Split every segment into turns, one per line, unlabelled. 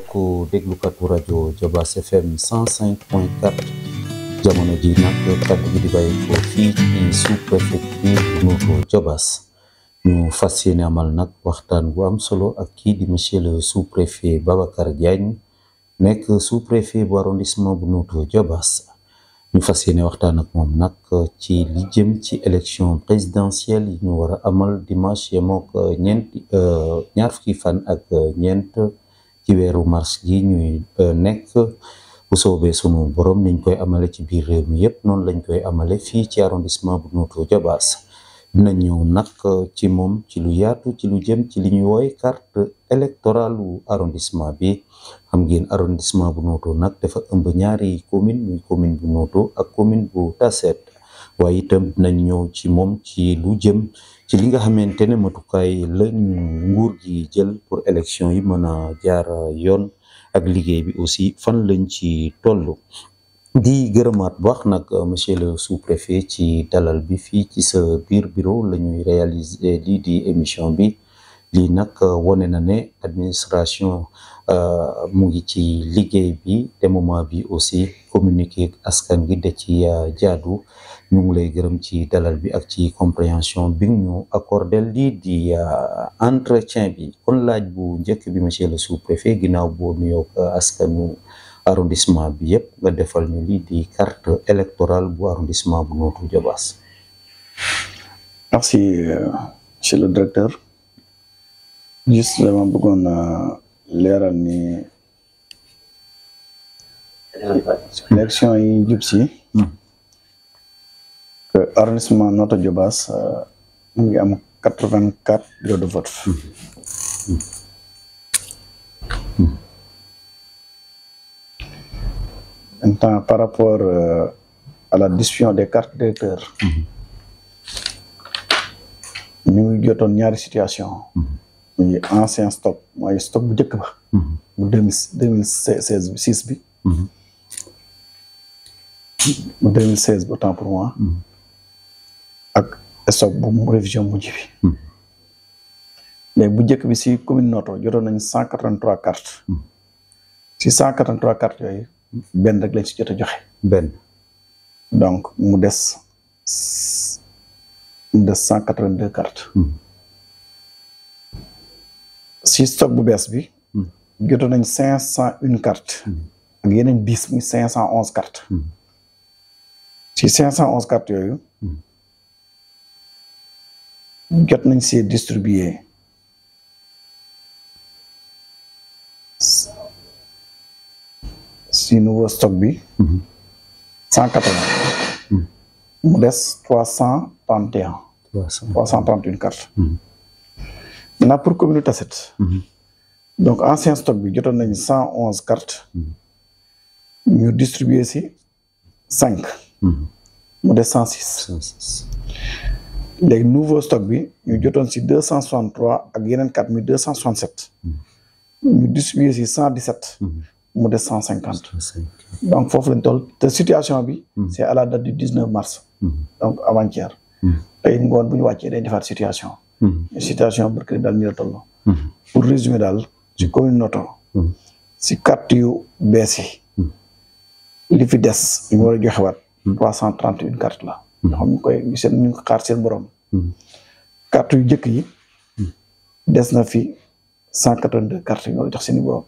mbokk déglukatu rajo Jobaas FM 105.4 jamono ji nag kaddu gi di bàyyi ko fii ci sous-préfecture bu Notto Jobaas ñu fas yéene amal nag waxtaan bu am solo ak kii di monsieur le sous-préfet Babacar Diagne nekk sous-préfet bu arrondissement bu Notto Jobaas ñu fas yéene waxtaan ak moom nag ci li jëm ci élection présidentielle yi ñu war a amal dimanche yemook ñeent ñaar fukki fan ak ñeent ci weeru mars gi ñuy nekk bu soobee sunu borom niñ koy amale ci biir réew mi yépp noonu lañ koy amale fii ci arrondissement bu Notto Jobaas dina ñëw nag ci moom ci lu yaatu ci lu jëm ci li ñuy wooy carte électorale u arrondissement bi xam ngeen arrondissement bu Notto nag dafa ëmb ñaari commune muy commune bu Notto ak commune bu Tassette waaye itam dinañ ñëw ci moom ci lu jëm ci li nga xamante ne matukaay lañ nguur gi jël pour élection yi mën a jaar yoon ak liggéey bi aussi fan lañ ci toll di gërëmaat bu baax nag monsieur le sous-préfet ci dalal bi fii ci sa biir bureau la ñuy réaliser lii di émission bi lii nag wone na ne administration mu ngi ci liggéey bi te moment bi aussi communiquer ak askan gi da ci jaadu ñu ngi lay gërëm ci dalal bi ak ci compréhension bi ñu accordé lii di entretien bi kon laaj bu njëkk bi monsieur le sous-préfet ginnaaw boo nuyoo askanu arrondissement bi yëpp nga defal ñu lii di carte électorale bu arrondissement bu Notto Jobaas
merci monsieur le directeur juste dama bëggoon leeral ni élection yi jub si que arrondissement Notto Jobaas mu ngi am quatre vingt quatre bureaux de vote maintenant par rapport euh, à la distribution des cartes d'électeurs ñu ngi jotoon ñaari situation muy ancien stock mooy stock bu njëkk ba bu deux mille deux mille seize bi six bi bu deux mille seize bi autant pour moi ak stock bu mu révision mujj bi mais bu njëkk bi si commune Notto jotoon nañ cent quatre-vingt-trois cartes si cent quatre-vingt-trois cartes yooyu benn rek lañ si jot a joxe.
benn.
donc mu des mu des cent quatre-vingt-deux cartes. si stock bu bees bi. jotoon nañ cinq cent une cartes. ak yeneen dix muy cinq cent onze cartes. si cinq cent onze cartes yooyu. jot nañ see distribuer. si nouveau stock bi cent quatre-vingts mu des trois cent trente et un trois cent trente une cartes maintenant pour commune Tassette donc ancien stock bi jotoon nañ cent onze cartes ñu distribuer si cinq mu des cent six léegi nouveau stock bi ñu jotoon si deux cent soixante trois ak yeneen quatre mille deux cent soixante sept ñu distribuer si cent dix sept mu des cent cinquante donc foofu lañ toll te situation bi c'est à la date du dix neuf mars donc avant-hier tey ngoon bu ñu wàccee day defaat situation situation barkri daal ñu la toll pour résumer daal ci commune Notto si carte yu bees yi li fi des ñu war a joxewaat trois cent trente une carte la ñoo xam ñu koy ñu seen ñu ngi xaar seen borom carte yu jëkk yi des na fi cent quatre-vingt-deux cartes yi ñoo jox seen borom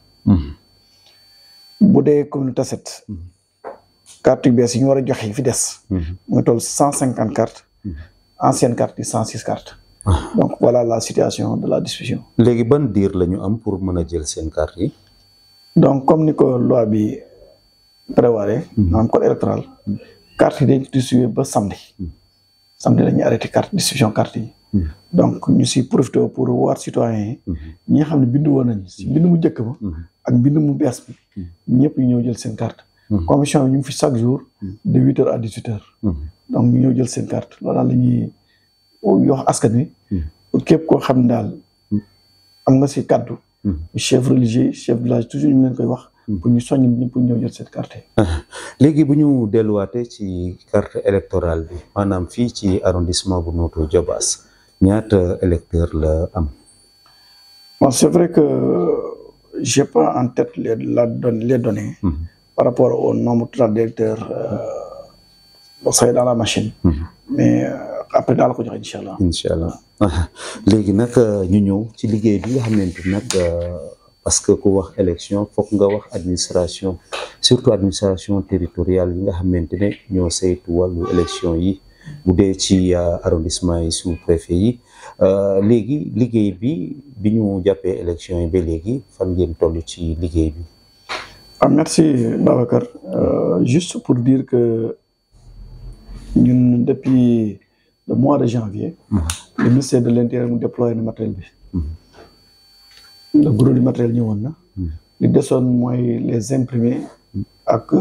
bu dee commune Tassette carte yu bees yi ñu war a joxe yi fi des mu ngi toll cent cinquante cartes ancienne carte yi cent six cartes donc voilà la situation de la distribution
léegi ban diir la ñu am pour mën a jël seen carte yi
donc comme ni ko loi bi prévoiré maanaam code électoral carte yi dañ ko distribuer ba samedi samedi la ñuy arrêté carte distribution carte yi donc ñu si profité pour waar citoyens yi ñi nga xam ne bindu woon nañu si bindu mu njëkk ba ak bindu mu bees bi ñëpp ñu ñëw jël seen carte commission bi ñu ngi fi chaque jour de huit heures à dix huit heures donc ñu ñëw jël seen carte loolu daal la ñuy yox askan wi pour képp koo xam ne daal am nga si kaddu chef religieux chef village toujours ñu leen koy wax pour ñu soññ ñi pour ñëw jël seen carte
léegi bu ñu delluwaatee ci carte électorale bi maanaam fii ci arrondissement bu Notto Diobass ñaata électeur la am
bon c'est vrai que j'ai pas en tête les la don les données. par rapport au nombre total d'électeurs boo xëy dans la machine. mais après daal ko joxe incha allah.
incha allah léegi nag ñu ñëw ci liggéey bi nga xamante nag parce que ku wax élection foog nga wax administration surtout administration territoriale yi nga xamante ne ñoo saytu wàllu élection yi bu dee ci arrondissement yi sous préfet yi léegi liggéey bi bi ñu jàppee élection yi ba léegi fan ngeen toll ci liggéey bi.
ah merci Babacar juste pour dire que ñun depuis le mois de janvier. le ministère de l'intérieur mu déployé na matériel bi. le gros du matériel ñëwoon na. li desoon mooy les imprimés ak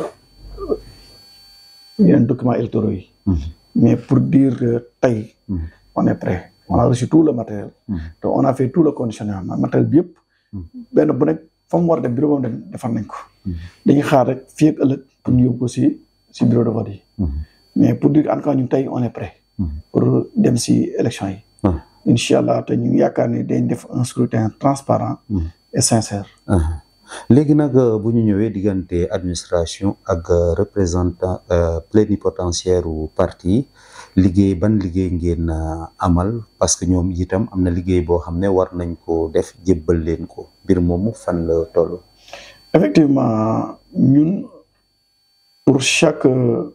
yeneen documents électoraux yi. mais pour dire que tey. on est prêt on a reçu tout le matériel. te on a fait tout le conditionnement matériel bi yëpp. benn bu nekk fa mu war a dem bureau boobu dem defar nañ ko. dañuy xaar rek fii ak ëllëg pour ñu yóbbu ko si si bureau de vote yi. mais pour dire en tout cas ñun tey on est prêt. pour dem si élection yi. incha allah te ñu ngi yaakaar ni dañ def un scrutin transparent et sincère.
léegi nag bu ñu ñëwee diggante administration ak représentant plénipotentiaire u parti liggéey ban liggéey ngeen amal parce que ñoom itam am na liggéey boo xam ne war nañ ko def jébbal leen ko mbir moomu fan la toll.
effectivement ñun pour chaque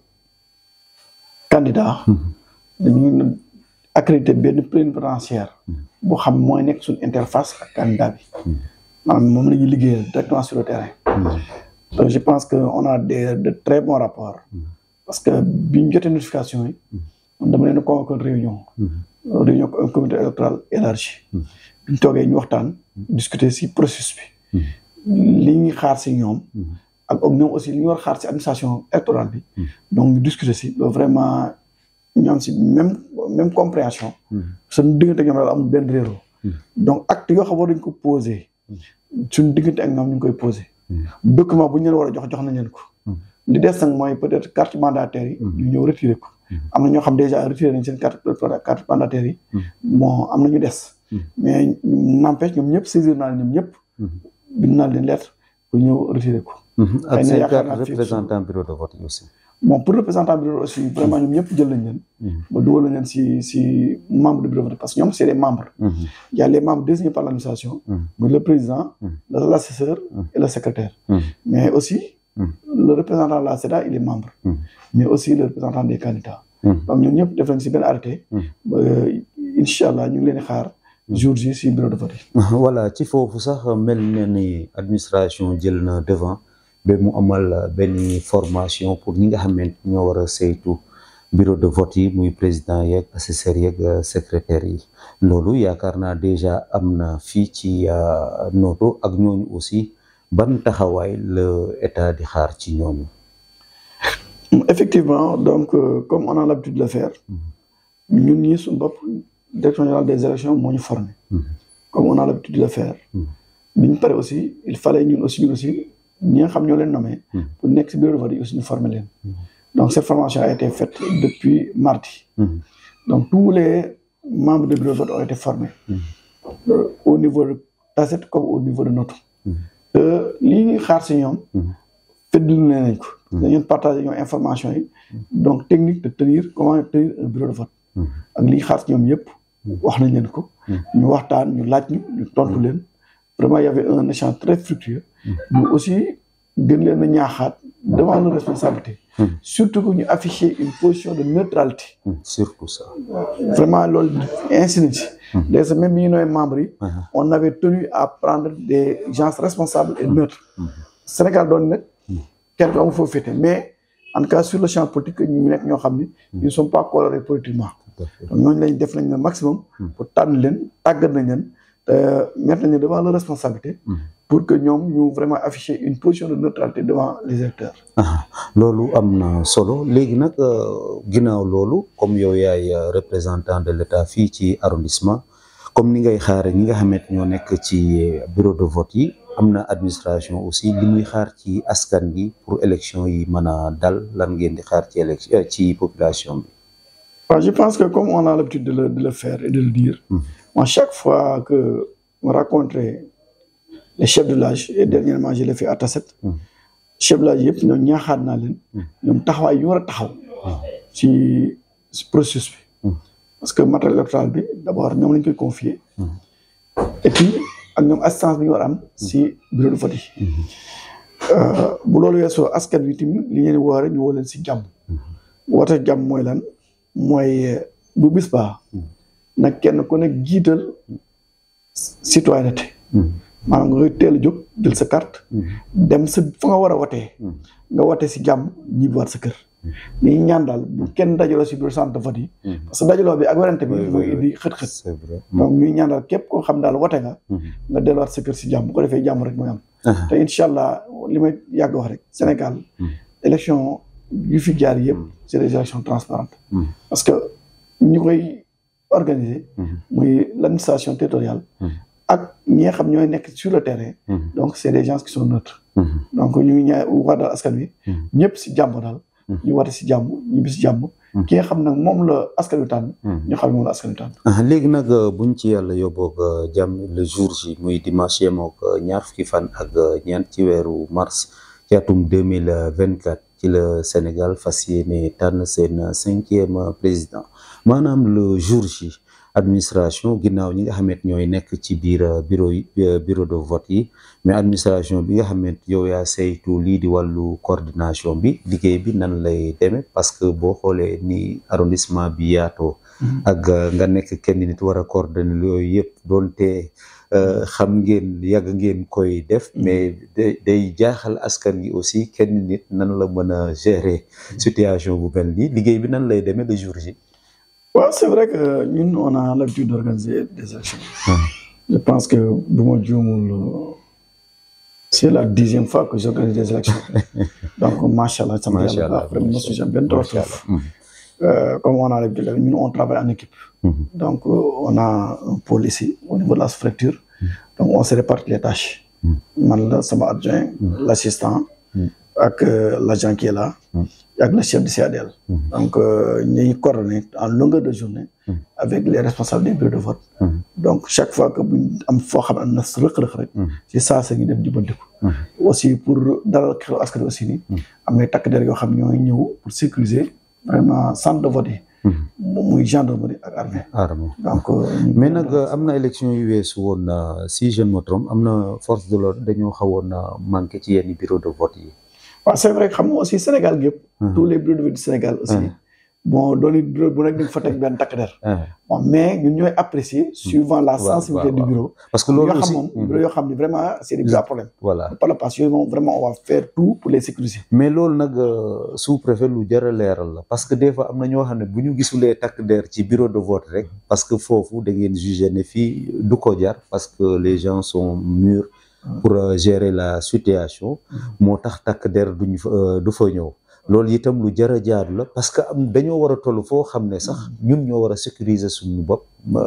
candidat. dañuy accrédité benn plénipotentiaire boo xam mooy nekk suñu interface ak candidat bi. maanaam moom la ñuy liggéeyal directement sur le terrain. donc je pense que on a des de très bons rapports. parce que bi ñu jotee notification yi. dama leen a convoqué réunion. réunion un comité électoral élargi. bi ñu toogee ñu waxtaan. discuter si processus bi. li ñuy xaar si ñoom. ak ñoom aussi li ñu war xaar si administration électorale bi. donc ñu discuter si loolu vraiment ñoom si même même compréhension. suñu diggante ñoom daal amul benn réeróo. donc acte yoo xam war nañ ko poser. suñu diggante ak ñoom ñu ngi koy posé. document bu ñu leen war a jox jox nañ leen ko. li des nag mooy peut-être carte mandataire yi. ñu ñëw retiré ko. am na ñoo xam déjà retiré nañ seen carte carte mandataire yi. bon am na ñu des. mais n'empêche ñoom ñëpp saisir naa ñoom ñëpp. bind naa leen lettre pour ñëw retiré ko.
ak seen carte représentant bureau de vote aussi.
bon pour représentant bureau aussi vraiment ñoom ñëpp jël nañ leen. ba dugal nañ leen si si membre de bureau de vote parce que ñoom c'est des membres. il y a les membres désignés par l'administration. muy le président. l'assesseur et le secrétaire. mais aussi. le représentant de la CEDA il est membre. mais aussi le représentant des candidats. donc ñoom ñëpp def nañ si benn arrêté. ba incha allah ñu ngi leen di xaar. jour ji si bureau de vote yi.
voilà ci foofu sax mel na ni administration jël na devant. ba mu amal benn formation pour ñi nga xamante ñoo war a saytu bureau de vote yi muy président yeeg assesseur yeeg secrétaire yi loolu yaakaar naa déjà am na fii ci Noto ak ñooñu aussi ban taxawaay la état di xaar ci ñooñu.
effectivement donc comme on a l'habitude de le faire ñun ñii suñu bopp direction générale des élections moo ñu formé. comme on a l'habitude de le faire. bi ñu pare aussi il fallait ñun aussi ñun aussi. ñi nga xam ñoo leen nommé. pour nekk si bureau de vote yi aussi ñu former leen. donc cette formation a été faite depuis mardi. donc tous les membres du bureau de vote ont été formés. au niveau de Tasset comme au niveau de Noto. lii ñuy xaar si ñoom. fëddali nañ ko. dañu partager ñoom information yi. donc technique de tenir comment tenir un bureau de vote. ak li xaar si ñoom yëpp. wax nañ leen ko. ñu waxtaan ñu laaj ñu ñu tontu leen. vraiment il y avait un échange très fructueux. mais aussi gën leen a ñaaxaat devant nos responsabilités. surtout que ñu afficher une position de neutralité.
surtout ça.
vraiment loolu ainsi nañ si. les même bi ñu nooy membres yi. on avait tenu à prendre des gens responsables et neutres. Sénégal doon nag kenn ku amul foofu féete mais en tout cas sur le champ politique ñu nekk ñoo xam ni. ils ne sont pas colorés politiquement. donc ñooñu lañ def nañ le maximum. pour tànn leen tàggat nañ leen. mettre nañu devant leur responsabilité. pour que ñoom ñu vraiment afficher une position de neutralité devant les électeurs.
loolu am na solo léegi nag ginnaaw loolu comme yow yaay représentant de l'État fii ci arrondissement comme ni ngay xaare ñi nga xamante ñoo nekk ci bureau de vote yi am na administration aussi li muy xaar ci askan gi pour élection yi mën a dal lan ngeen di xaar ci élection ci population bi.
waaw je pense que comme on a l'habitude de le de le faire et de le dire. moi chaque fois que on rencontrait les chefs de village et dernièrement je l'ai fait à Tasset chefs de village yëpp ñoom ñaaxaat naa leen ñoom taxawaay yu war a taxaw ci ci processus bi parce que matériel électoral bi d'abord ñoom lañ koy confier et puis ak ñoom assistance bi ñu war a am si bureau de vote yi bu loolu weesoo askan wi tamit li ngeen woo rek ñu woo leen si jàmm woote jàmm mooy lan mooy bu bis baa nag kenn ku nekk jiital citoyenneté maanaam nga koy teel a jóg jël sa carte dem sa fa nga war a wotee nga wote si jàmm ñibbiwaat sa kër ni ñaan daal bu kenn dajaloo si bureau centre de vote yi parce que dajaloo bi ak werante bi mooy indi xët-xët donc ñuy ñaan daal képp koo xam daal wote nga nga delluwaat sa kër si jàmm bu ko defee jàmm rek mooy am te incha allah li may yàgg wax rek Sénégal élection yu fi jaar yëpp c'est des élections transparentes parce que ñu koy organiser muy l'administration territoriale ak ñi nga xam ñooy nekk sur le terrain donc c'est des gens qui sont neutres donc ñu ngi ñaa wax daal askan wi ñëpp si jàmm daal ñu wate si jàmm ñu bi si jàmm ki nga xam nag moom la askan wi tànn ñu xam ne moom la askan wi tànn
léegi nag buñ ci yàlla yóbboog jàmm le jour ji muy dimanche yemook ñaar fukki fan ak ñeent ci weeru mars ci atum deux mille vingt quatre ci la Sénégal fas yéene tànn seen cinquième président maanaam le jour ji administration ginnaaw ñi nga xamante ñooy nekk ci biir bureau yi bureau de vote yi mais administration bi nga xamante yow yaa saytu lii di wàllu coordination bi liggéey bi nan lay demee parce que boo xoolee ni arrondissement bi yaatoo ak nga nekk kenn nit war a coordonner yooyu yëpp doonte xam ngeen yàgg ngeen koy def mais day jaaxal askan gi aussi kenn nit nan la mën a gérer situation bu mel nii liggéey bi nan lay demee le jour ji
waaw c'est vrai que ñun on a l'habitude d'organiser des élections je pense que bu ma juumul c'est la dixième fois que j'organise des élections donc macha allah sama yàlla après mosu jam benn torof comme on a l'habitude ñun on travaille en équipe donc on a un pôle ici au niveau de la sous-préfecture donc on se répartit les tâches man la sama adjoint l'assistant ak l'agent qui est là ak le chef de CADL donc ñuy coordonner en longueur de journée avec les responsables des bureaux de vote donc chaque fois que buñ am foo xam am na rëq-rëq rek ci saa sa ñu dem jubbantiku aussi pour dalal xelu askan aussi ni am na takk der yoo xam ñooy ñëw pour sécuriser vraiment centre de vote yi muy gendarmerie ak armée
armée
donc
mais nag am na élection yu weesu woon si je ne me trompe am na force de l'ordre dañoo xawoon manqué ci yenn bureau de vote yi
waaw c'est vrai xam nga aussi Sénégal gépp tous les bureaux de vote du Sénégal aussi bon dooni bureau bu nekk ñu fa teg benn takk der bon mais ñun ñooy apprécier suivant la sensibilité du bureau
parce que loolu
yoo
aussi
xam moom bureau yoo xam ni vraiment c'est des gros problèmes
voilà
par la passe yooyu moom vraiment on va faire tout pour les sécuriser
mais loolu nag sous-préfet lu jar a leeral la parce que des fois am na ñoo xam ne bu ñu gisulee takk der ci bureau de vote rek parce que foofu da ngeen juger ne fii du ko jar parce que les gens sont mûrs pour gérer la situation moo tax takk der duñ fa du fa ñëw loolu itam lu jar a jaar la parce que am dañoo war a toll foo xam ne sax ñun ñoo war a sécuriser suñu bopp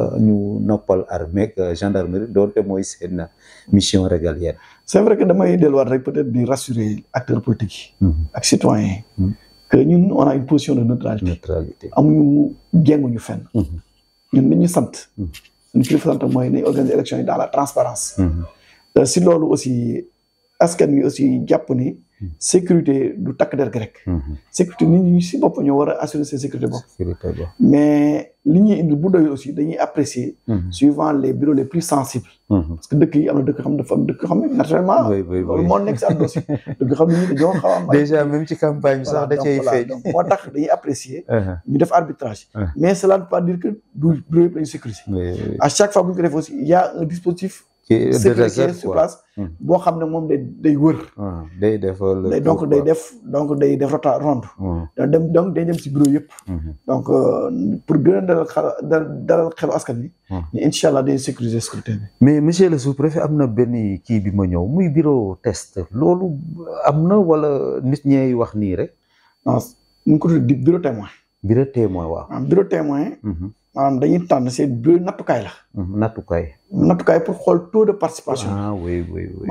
ñu noppal armée ak gendarmerie doonte mooy seen mission régalienne
c'est vrai que damay delluwaat rek peut-être di rassurer acteurs politiques yi ak citoyens yi que ñun on a une position de neutralité
neutralité
amuñu jénguñu fenn ñun li ñu sant suñu kilifa sant mooy nañ organiser élection yi dans la transparence te si loolu aussi askan wi aussi jàpp ni sécurité du takk der gi rek sécurité nit ñi si bopp ñoo war a assurer seen sécurité bopp
sécurité ba
mais li ñuy indi bu doyul aussi dañuy apprécier suivant les bureaux les plus sensibles parce que dëkk yi am na dëkk xam dafa am dëkk xam ne naturellement
oui oui
loolu
oui
moo nekk si àdduna si dëkk xam ne ñi dañoo xaw a am ay-
déjà même ci campagne bi sax da
donc
cay
voilà,
feeñ
donc moo tax dañuy apprécier
Uh-huh.
ñu def arbitrage
Ouais.
mais cela ne veut pas dire que du bureau yëpp lañu sécuriser
Oui, oui.
à chaque fois bu ñu ko def aussi il y a un dispositif
Qui est de
sécurité
réserve,
sur
quoi.
place
Hmm.
boo xam ne moom day day wër
Ah, day def le
day
tour,
donc day
quoi.
def donc day def rota ronde
Hmm,
da dem donc day dem si bureau yëpp
mhm.
donc euh, pour gën a dalal xel dal- dalal xelu askan wi
Hmm.
ni incha allah day sécuriser scrutin bi
mais monsieur le sous-préfet am na benn kii bi ma ñëw muy bureau test loolu am na wala nit ñeey wax nii rek
non ñu ngi ko tuddee di bureau témoin
bureau témoin waaw
maanaam bureau témoin
Mhm,
maanaam dañuy tànn seen bureau nattukaay la
mhm, nattukaay
nattukaay pour xool taux de participation
ah oui oui oui
maanaam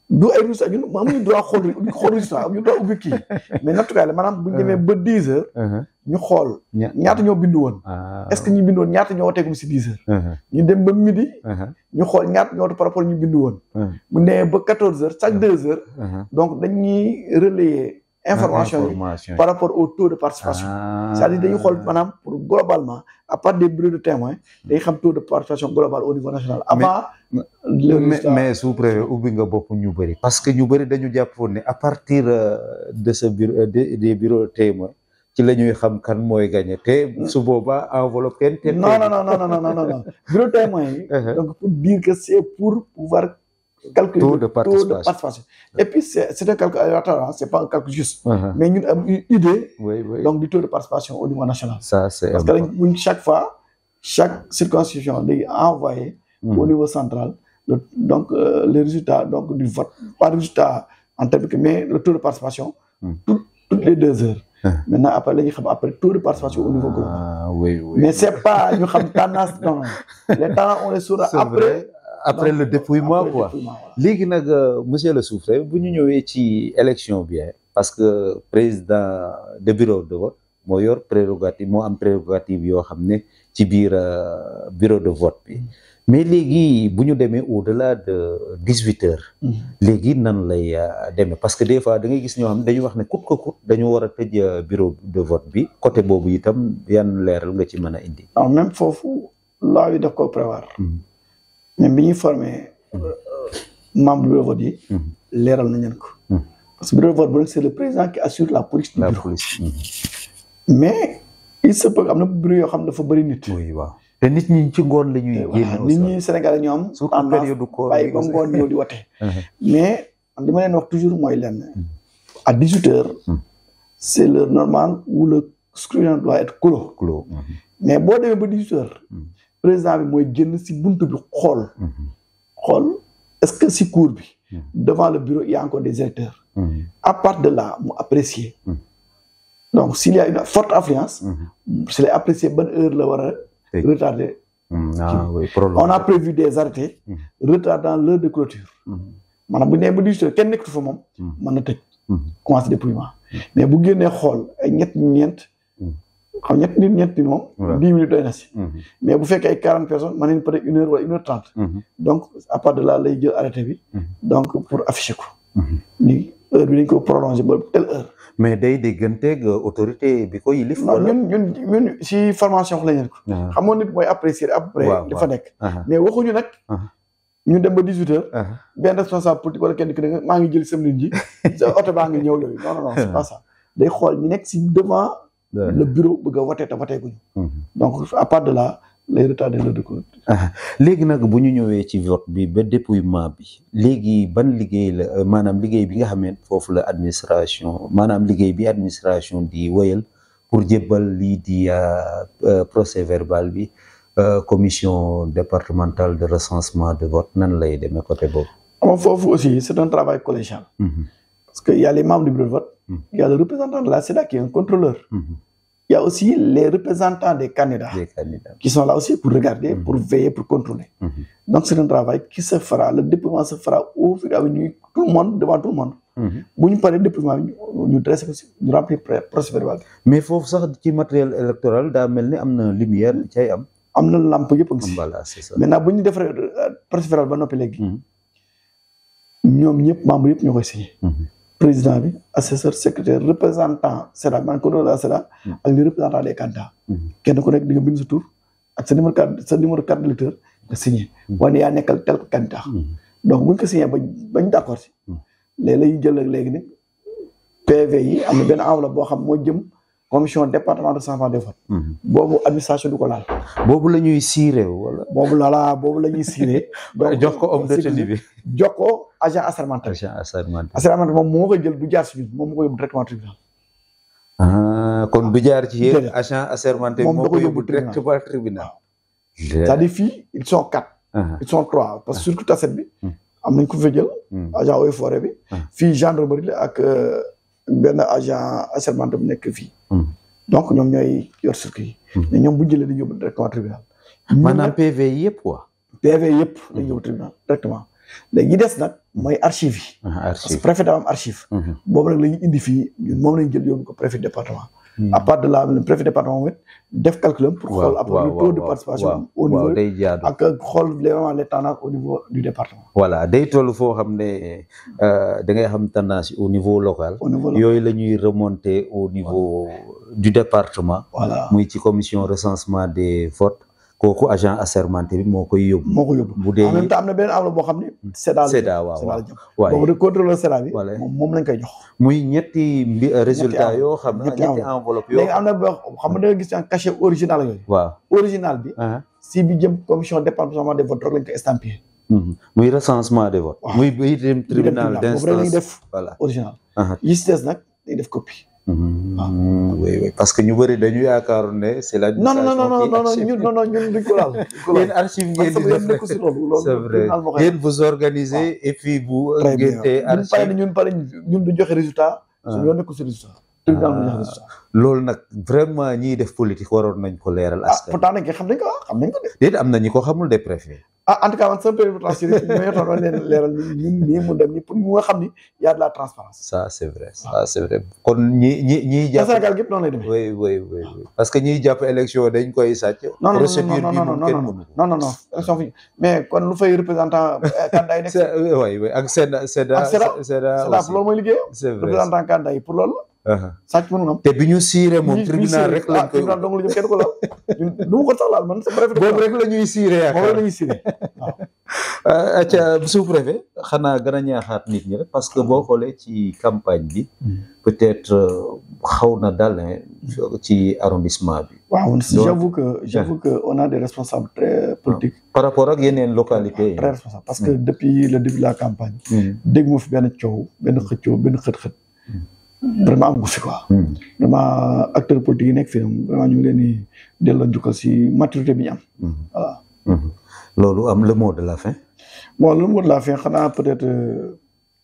du ay résultats ñun amuñu droit xool xool résultat amuñu droit ubbi kii mais nattukaay la maanaam bu ñu demee ba dix heures ñu xool ñaata ñoo bindu woon est-ce que ñu bindu woon ñaata ñoo woteegum si dix heures ñu dem ba midi ñu xool ñaata ñoo wote par rapport ñu bindu woon bu demee ba quatorze heures chaque deux heures donc dañuy relayer information yi par rapport au taux de participation c'est-à-dire dañuy xool maanaam pour globalement à part des bureaux de témoins dañuy xam taux de participation global au niveau national avant
mais mais sous-préfet ubbi nga bopp ñu bëri parce que ñu bëri dañu jàppoon ne à partir de ce bureau des bureaux de témoins ci la ñuy xam kan mooy gagné te su boobaa enveloppe kenn te
non non non non non non non bureau de témoins yi donc pour dire que c'est pour pouvoir calculer
taux de
le taux de participation et puis c'est c'est un calcul aléatoire c'est pas un calcul juste mais ñun am une idée
oui oui
donc du taux de participation au niveau national
ça c'est
parce que dañ chaque fois chaque circonscription day envoyé au niveau central le, donc euh, les résultats donc du vote pas résultat en termes que mais le taux de participation tout, toutes les deux heures maintenant après la ñuy xam après taux de participation au niveau global
ah oui oui
mais c'est pas ñu xam tendance non non les tendances on les saura après
après le dépouillement quoi léegi nag monsieur le sous-préfet bu ñu ñëwee ci élection bi parce que président de bureau de vote moo yor prérogative moo am prérogative yoo xam ne ci biir bureau de vote bi mais léegi bu ñu demee au-delà de dix-huit heures léegi nan lay demee parce que des fois da ngay gis ñoo xam ne dañuy wax ne coûte que coûte dañu war a tëj bureau de vote bi côté boobu itam yan leeral nga ci mën a indi
non même foofu loi yi daf ko prévoir même bi ñuy formé membre du bureau de vote yi leeral nañ leen ko parce que bureau de vote bu nekk c'est le président qui assure la police du
la
bureau
police
mais il se peut am na bureau yoo xam ne dafa bëri nit
oui waaw te nit ñi ci ngoon la ñuy génn
nit ñi Sénégalais ñoo am
surtout période koor
bàyyi ba ngoon ñëw di wote mais li ma leen wax toujours mooy lenn à dix huit heures c'est l'heure normale où le scrutin doit être clos
clos
mais boo demee ba dix huit heures président bi mooy génn si buntu bi xool xool est-ce que si cour bi devant le bureau il y a encore des électeurs à part de là mu apprécier donc s'il y a une forte affluence c'est lay apprécier ban heure la war a retarder
ah oui
on a prévu des arrêtés retardant l'heure de clôture maanaam bu ñu nee ba dix heures kenn nekkatu fa moom mën na tëj commencé dépouillement mais bu génnee xool ay ñett ñeent xam ñett nit ñeent nit moom dix minutes doy na si mais bu fekkee ay quarante personnes mën nañ peut-être une heure wala une heure trente donc à part de là lay jël arrêté bi donc pour afficher ko ni heure bi dañ ko prolonger ba telle heure
mais day dégganteeg autorité bi ko yilif
non ñun ñun ñun si formation la ñu ko xam nga nit mooy apprécier à peu près li fa nekk mais waxuñu nag ñu dem ba dix huit heures benn responsable politique wala kenn ki ne maa ngi jël sam nit ji sa oto baa ngi ñëw yooyu non non non c'est pas ça day xool ñu nekk si devant le bureau bëgg a voté te voté guñu donc à part de là les retards de l'heure de clôture
léegi nag bu ñu ñëwee ci vote bi ba dépouillement bi léegi ban liggéey la maanaam liggéey bi nga xam ne foofu la administration maanaam liggéey bi administration di wéyal pour jébbal lii di procès verbal bi commission départementale de recensement de vote nan lay demee côté boobu
ama foofu aussi c'est un travail collégial parce que il y a les membres du bureau de vote il y a le représentant de la CEDA qui est un contrôleur il y a aussi les représentants des candidats,
des candidats
qui sont là aussi pour regarder, pour veiller, pour contrôler. Donc c'est un travail qui se fera, le déploiement se fera au fur et à mesure, tout le monde, devant tout le monde. bu ñu paree déploiement bi ñu dressé ko si ñu remplir procès verbal
mais foofu sax ci matériel électoral daa mel ni am na lumière bi cay am.
am na lampe yëpp a ngi si.
voilà c'est ça
maintenant bu ñu defaree procès verbal ba noppi léegi. ñoom ñëpp membres yëpp ñoo koy signé. président bi assesseur secrétaire représentant CEDA man ko la CEDA ak les représentants des candidats kenn ku nekk di nga bind sa tur ak sa numéro carte sa numéro carte d'électeur nga signé wane yaa nekkal tel candidat donc buñ ko signé bañ bañ d'accord si léegi lay jël léegi nag PV yi am na benn enveloppe boo xam moo jëm commission département de recensement des votes boobu administration du ko laal
boobu la ñuy siiree wala
boobu lala boobu la ñuy siiree
jox ko homme de tenue bi
jox ko agent assermenté
agent assermenté
assermenté moom moo koy jël du jaar si ñun moom moo ko yóbbu directement tribunal
ah kon du jaar ci yéen agent assermenté
moom
moo
da
ko
ko
yóbbu
yóbbu
directement tribunal
c'est-à-dire fii ils sont quatre ils sont trois parce que surtout taset bi am nañ ko fa jël agent eaux et forêt bi fii gendarmerie la ak benn agent assermenté bu nekk fii donc ñoom ñooy yor circuit yi mais ñoom bu jëlee dañu yóbbu directement tribunal
maanaam PV yëpp quoi
PV yëpp dañu yóbbu tribunal directement léegi yi des nag mooy archive yi
ah,
parce que
archive
préfet dafa am archive
Mhm.
boobu nag la ñu indi fii ñun moom lañ jël yóbbu ko préfet département à part de là le préfet département moom it def calculam pour xool
waaw
après
waaw
le taux de
waaw
participation
waaw
au
waaw
niveau
day jaadu
ak xool vraiment les tendances au niveau du département
voilà day toll foo xam ne euh, da ngay xam tendance au niveau local
au niveau là
yooyu la ñuy remonter au niveau du département
voilà
muy ci commission recensement des votes kooku agent assermenté bi moo koy yóbbu
moo ko yóbbu
bu dee
en même temps am na beneen enveloppe boo xam ne SEDA la
SEDA waaw
SEDA
waaw
la jëm
waaye
boobu de contrôleur SEDA bi
Voilà.
moom moom lañ koy jox
muy ñetti mbi résultat
enveloppe.
yoo xam ne
ñetti
ñetti
enveloppe.
enveloppe yoo
léegi am na boo xam nga da nga gis en cachet original yooyu
waaw
original bi
ah
si bi jëm commission départementale des votes rek lañ ko estampillé
mhm. muy recensement des votes
Waaw.
muy bay dem tribunal
boobu rek la ñuy
d'instance
def
voilà
original
ah
yi si des nag day def copie
Mhm. oui oui parce que ñu bëri dañu yaakaaroon ne c'est la
non non non non non non ñun non non ñun duñ ko laal duñ ko
yéen
laal
archive
parce
ngeen
que
di
yéen
def
nekku si loolu loolu
c'est vrai
tribunal moo koy
yéen vous organisez et puis bu
très bien
ngeen tee
ñun pare
archive
ñun pare ñun du joxe résultat suñu yoon nekku si résultat tribunal mu joxe résultat
loolu nag vraiment ñiy def politique waroon nañ ko leeral
ah
askan
pourtant nag xam nañ ko ah xam nañ ko de
déet am na ñi ko xamul des préfets
ah en tout cas man sama préférence yi ñoo yotoon leen leeral ni ñun nii mu dem nii pour mu nga xam ni y a de la transparence
ça c'est vrai ça c'est vrai kon ñi ñi ñiy
te
jàpp
Sénégal gépp noonu lay demee
oui oui oui oui parce que ñiy jàpp élection dañ koy sàcc
non non
procédure
non
bi
non
moom
non
kenn
non
mënu ko
non non non élection fi mais kon lu fay représentant candidat yi nekk
c'est oui oui ak SEDA SEDA
Ak SEDA.
SEDA
c'est là
aussi
pour loolu mooy liggéeyam
c'est vrai
représentant candidat yi pour loolu
Uh-huh.
sàcc mënu am
te bi ñu siire moom
ñi- ñi
tribunal
siré.
rek lañ
ah
koy
tribunal dong la jëm kenn ko laal ñun du ma ko sax laal man sa préfet
boobu rek la ñuy siire
moom rek
yaakaar
la ñuy siré waaw
acca sous-préfet xanaa gën a ñaaxaat nit ñi rek parce que boo xoolee ci campagne bi peut-être euh, xaw na dal hein, ci arrondissement bi
waaw
Donc-
j'avoue que j'avoue que on a des responsables très politiques
par rapport ak yeneen localité yi
très responsables parce que depuis le début de la campagne
Hmm.
dégg ma fi benn coow benn xëccoo benn xët-xët vraiment am ko fi quoi
Hmm.
vraiment acteurs politiques yi nekk fii vraiment ñu ngi leen di delloo njukkal si maturité bi ñu am
Hmm.
voilà
Hmm. loolu am le mot de la fin
bon lu mu la fin xanaa peut-être euh,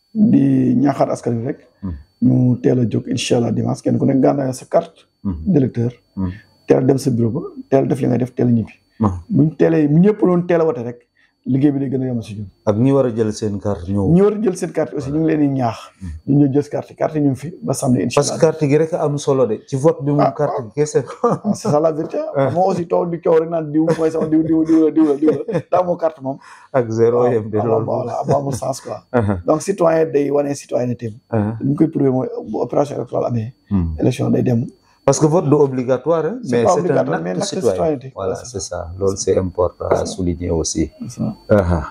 di ñaaxaat askan wi rek
Hmm.
ñu teel a jóg incha allah dimanche kenn ku nekk gànnaay sa carte
Hmm.
d'électeur
Hmm.
teel a dem sa bureau ba teel a def li nga def teel a ñibbi
Ah.
buñ teelee bu ñëpp doon teel a wote rek liggéey bi day gën a yomb si ñun
ak ñi war a jël seen carte ñëw
ñi war a jël seen carte aussi ñu ngi leen di ñaax ñu ñëw jël carte carte ñu ngi fi ba samedi incha
parce que
allah
carte gi rek a am solo de ci vote bi moom
Ah,
carte gi kese
Ah, c'est ça la vérité moo aussi toog di coow rek naan diw mooy sama diw diw diw la diw la diw la daa moo carte moom
ak zéro yem de
waaw
loolu
voilà am amul sens quoi
Uh-huh.
donc citoyen day wane citoyenneté am
Uh-huh.
li ñu koy prouver mooy bu opération électorale amee
Hmm.
élection day dem
parce que vote du obligatoire hein,
C'est
mais
pas
c'est un
obligatoire, mais
acte
l'acte de
citoyen
citoyenneté.
voilà
Ouais, c'est
c'est ça loolu c'est important à souligner aussi
c'est ça.
Uh-huh.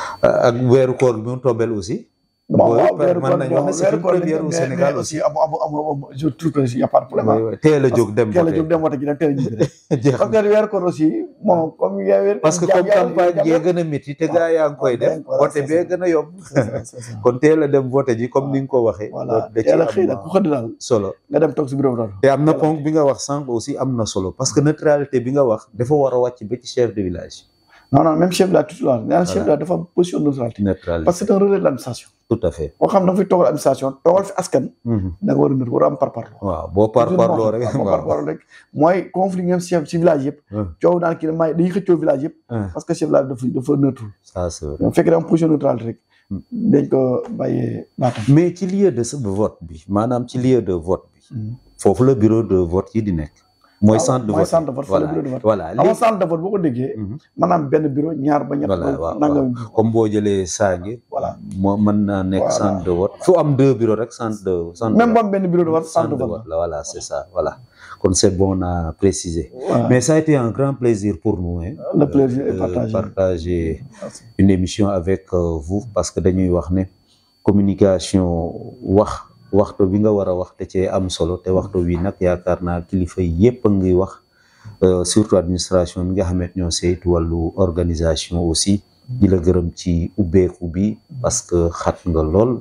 ak weeru koor bi mu tombel aussi
bon
Booy
waaw
per-
weeru
mën
koor
nañu wax ne
bon
c'est
weeru
une
koor
première au
mais-
Sénégal
mais
aussi.
aussi amu amu amu je trouve que y a pas de problème
Oui, oui. teel a jóg dem
teel a
voter.
jóg dem wote ji dem teel a ñibbi rek
Jeex
parce
na.
que weeru koor aussi bon comme yaa weer
parce que comme campagne gee gën a métti te gaa yaa ngi koy def
voilà,
vote
c'est
bee
ça.
gën a yomb
c'est ça
kon teel a dem vote ji comme ni nga ko waxee
voilà
loolu da ci
teel a xëy nag ku
am
xëdd daal
solo
nga dem toog si bureau bi
te am na ponk bi nga wax sànq aussi am na solo parce que neutralité bi nga wax dafa war a wàcc ba ci chef de village
non non même chef de la titulaire nee naa chef de la dafa am position de neutralité
neutralité
parce que c'est un relais de l'administration
tout à fait
boo xam ne dafay toogal administration toogal fi askan
Mhm.
da nga war a nër war a am par parlo
waaw boo par parloo rek
par parlo rek mooy conflit ngeen chef ci village yëpp
Hum.
coow naan kii may dañuy xëccoo village yëpp
Hum.
parce que chef de village dafa dafa neutre
ça c'est vrai.
bu fekkee da am position neutralité rek
Hum.
dañ ko bàyyee baatam
mais ci lieu de de vote bi maanaam ci lieu de vote bi foofu la bureau de vote yi di nekk mooy
waaw,
centre de
mooy
vote
centre de vote, fa la
voilà
bureau de vote.
voilà
xam nga
léegi
centre de vote boo ko déggee
Mhm.
maanaam benn bureau ñaar ba ñett
voilà
ba
waaw
nangam
waaw.
bureau.
comme boo jëlee Sange
voilà
moo mën naa nekk
Voilà.
centre de vote fu am deux bureaux rek centre de centre
même
de
bu am benn bureau de vote
vote.
centre de vote
la voilà c'est ça voilà kon c'est bon à préciser
Voilà.
mais ça a été un grand plaisir pour nous hein,
Le plaisir est
de
partagé.
partager
Merci.
une émission avec euh, vous parce que dañuy wax ne communication wax waxtu bi nga war a wax te cee am solo te waxtu wi nag yaakaar naa kilifa yépp a ngi wax euh, surtout administration bi nga xamante ñoo saytu wàllu organisation aussi di la gërëm ci ubbeeku bi parce que xat nga lool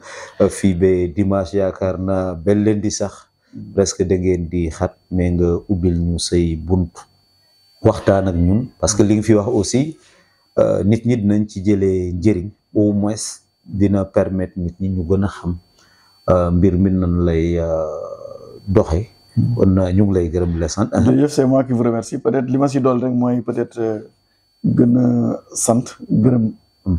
fii ba dimanche yaakaar naa ba lundi sax presque da ngeen di xat mais nga ubbil ñu say bunt waxtaan ak ñun parce que li nga fi wax aussi euh, nit ñi dinañ ci jëlee njëriñ au moins dina permettre nit ñi ñu gën a xam euh, mbir mi nan lay euh, doxe kon euh, ñu ngi lay gërëm di la sant
jërëjëf c'est moi qui vous remercie peut-être li ma si dool rek mooy peut-être euh, gën a sant gërëm
Hmm.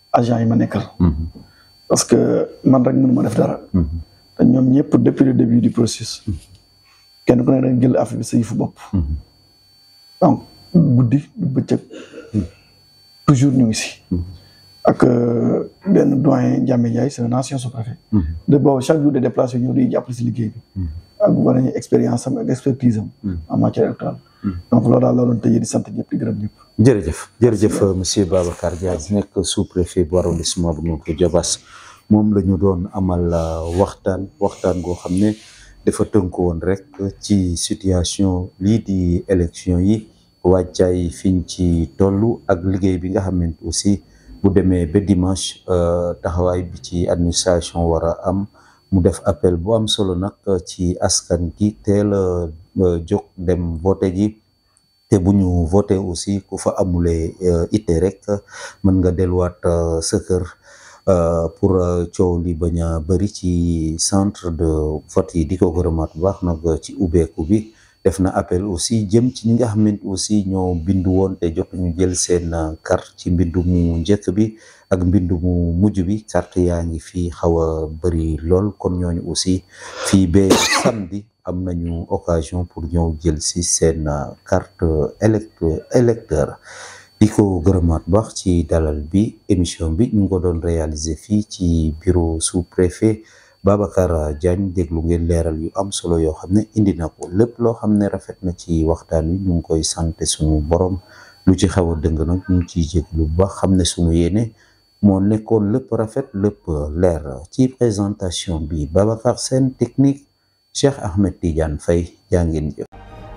agent yi ma nekkal parce que man rek mënu ma def dara te ñoom ñëpp depuis le début du processus kenn ku ne dañ jël affaire bi sa yëfu bopp donc guddi bëccëg toujours ñu ngi si ak benn doyen Ndiamé Ndiaye c'est un ancien sous-préfet de boobu chaque jour de déplacé ñëw di jàppale si liggéey bi ak war nañu expérience am ak expertise am en matière électorale donc loolu daal looloon tëjee di sant ñëpp di gërëm ñëpp
jërëjëf jërëjëf monsieur Babacar Diagne nekk sous-préfet bu arrondissement bu Notto Diobass moom la ñu doon amal waxtaan waxtaan goo xam ne dafa tënku woon rek ci situation lii di élection yi wàccaay fiñ ci toll ak liggéey bi nga xamante aussi bu demee ba dimanche taxawaay bi ci administration war a am mu def appel bu am solo nag ci askan gi teel a jóg dem voté ji te bu ñu voté aussi ku fa amulee ite rek mën nga delluwaat sa kër pour coow li bañ a bëri ci centre de vote yi di ko gërëmaat bu baax nag ci ubbeeku bi def na appel aussi jëm ci ñi nga xamante aussi ñoo bindu woon te jotuñu jël seen carte ci mbindu mu njëkk bi ak mbindu mu mujj bi carte yaa ngi fii xaw a bëri lool kon ñooñu aussi fii ba samedi am nañu occasion pour ñëw jël si seen carte élect électeur di ko gërëmaat baax ci dalal bi émission bi ñu ngi ko doon réaliser fii ci bureau sous-préfet Babacar Diagne déglu ngeen leeral yu am solo yoo xam ne indi na ko lépp loo xam ne rafet na ci waxtaan wi ñu ngi koy sant suñu borom lu ci xaw a dëng nag ñu ngi ciy jéglu bu baax xam ne suñu yéene moo nekkoon lépp rafet lépp leer ci présentation bi Babacar Sène technique Cheikh Ahmed Tidiane Faye jaa ngeen jëf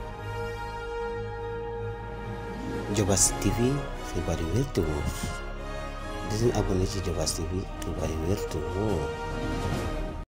Diobass TV xibaar yu wér te wóor di leen abonné ci Diobass TV xibaar yu wér te wóor